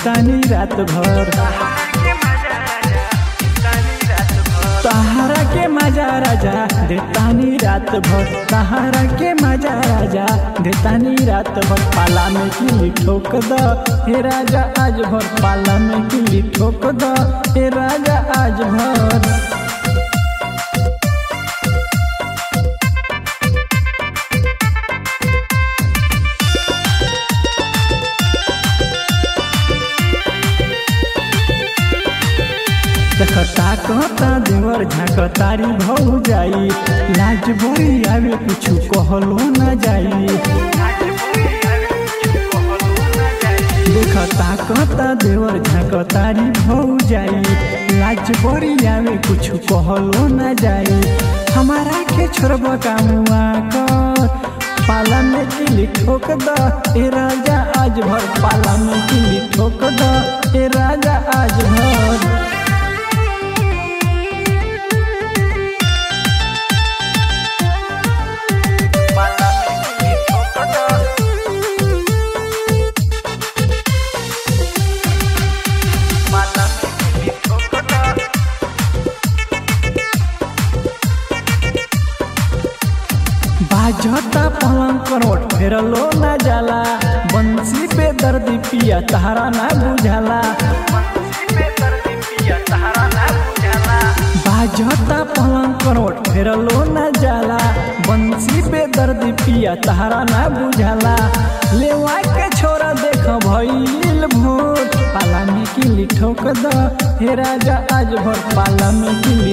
देतानी रात भर तहारा के मजा राजा देतानी रात भर तहारा के मजा राजा देतानी रात भर पाला में किली ठोक द हे राजा आज भर पाला में किली ठोक द हे राजा आज भर देखता कहता देवर झाकतारी भौ जाई लाज बोरी आवे कुछु कहलो न जाई देखता कहता देवर झाकतारी भौ जाई लाज बोरी आवे कुछु कहलो न जाई हमारा के छोड़ब कामुआ कर पाला में किली ठोक द ए राजा आज भर पाला में किली ठोक द ए राजा आज भर बाजता पलंग करोट फेरलो न जाला बंसी पे दर्दी पिया तहारा ना बुझाला बाजता पलंग करोट फेरलो न जाला बंसी पे दर्दी पिया तहारा ना बुझाला लेवा के छोरा देख भइल भोर पाला में किली ठोक द हे राजा आज भर पाला में किली